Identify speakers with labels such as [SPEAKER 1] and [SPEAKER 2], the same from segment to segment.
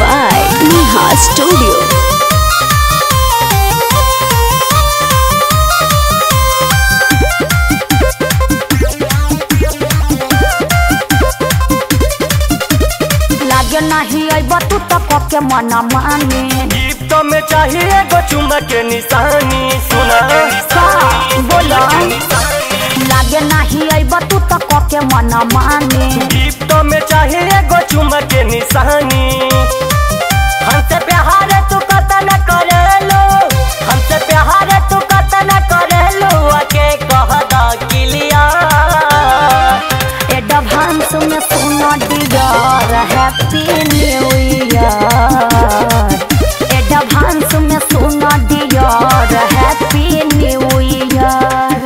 [SPEAKER 1] by Neha Studio.
[SPEAKER 2] लागे नहीं अब तू तो के मना माने
[SPEAKER 3] गिफ्ट में चाहिए एगो चुम्मा के निशानी सुना
[SPEAKER 2] का बोला लागे नहीं अब तू तो के मना माने
[SPEAKER 3] गिफ्ट में चाहिए एगो चुम्मा के निशानी हमसे प्यार तू कतन करेलो हमसे प्यार तू कतन करेलो आके कह दा किलिया
[SPEAKER 2] एडवांस में सुनो dear happy new year advance में सुनो dear happy new year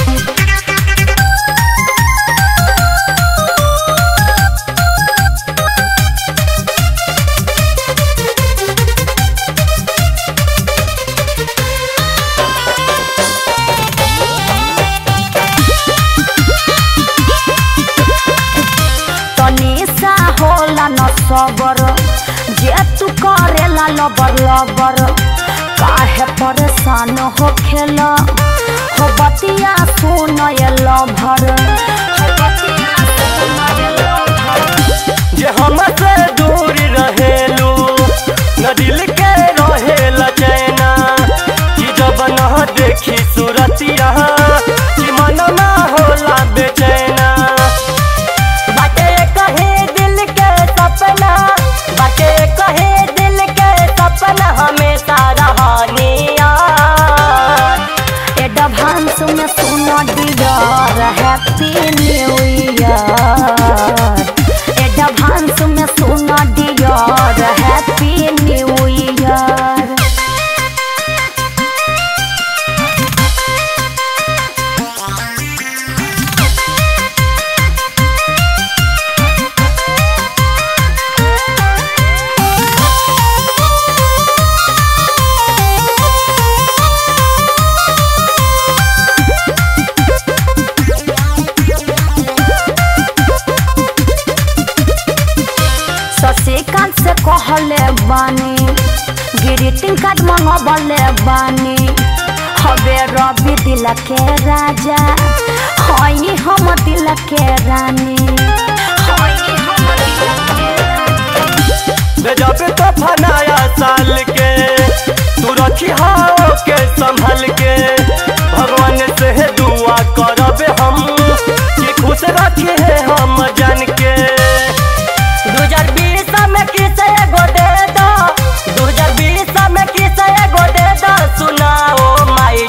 [SPEAKER 2] Tanisha होला न सबर जे तू करेला लबर लबर काहे परेशान हो खेला हो बतिया सुन ये लभर हो बतिया सुन ये लभर
[SPEAKER 3] जे हमसे दूर रहेलू न दिल के रहेला चैना कि जब न देखी सूरतिया कि मन ना होला बेचैना बाटे कहे दिल के सपना बाटे कहे दिल के सपना हमेशा रहनिया
[SPEAKER 2] एडवांस में सुनो dear happy new year advance में सुनो dear happy new year Shashikant से कहले बानी ग्रीटिंग कार्ड मंगबले बानी हबे रवि दिल के राजा हई हम दिल के रानी हई हम दिल के रानी
[SPEAKER 3] जब तो फनाया साल के तू रखी हाओ के संभल के भगवान से दुआ करब हम कि खुश रखी है हम जान के दू हजार बीस में किस एगो दे दो दू हजार बीस में किस एगो दे दो सुनाओ माई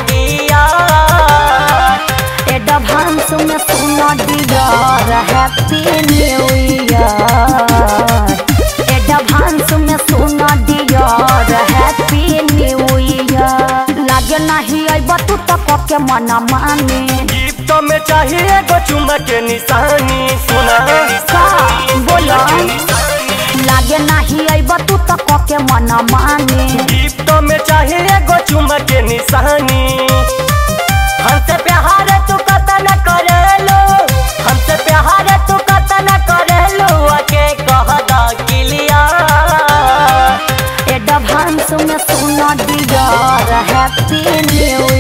[SPEAKER 3] डियर
[SPEAKER 2] एडवांस में सुनो dear happy new year advance में सुनो डियर हैप्पी न्यू ईयर लागे नहीं अब तू तो के मना माने
[SPEAKER 3] गिफ्ट में चाहिए एगो चुम्मा के निशानी सुना
[SPEAKER 2] का बोला लागे नहीं अब तू तो के मना माने
[SPEAKER 3] गिफ्ट में चाहिए एगो चुम्मा के निशानी हमसे प्यार तू कतन करेलो हमसे प्यार तू कतन करेलो आके कह दा किलिया
[SPEAKER 2] एडवांस में सुनो डियर हैप्पी न्यू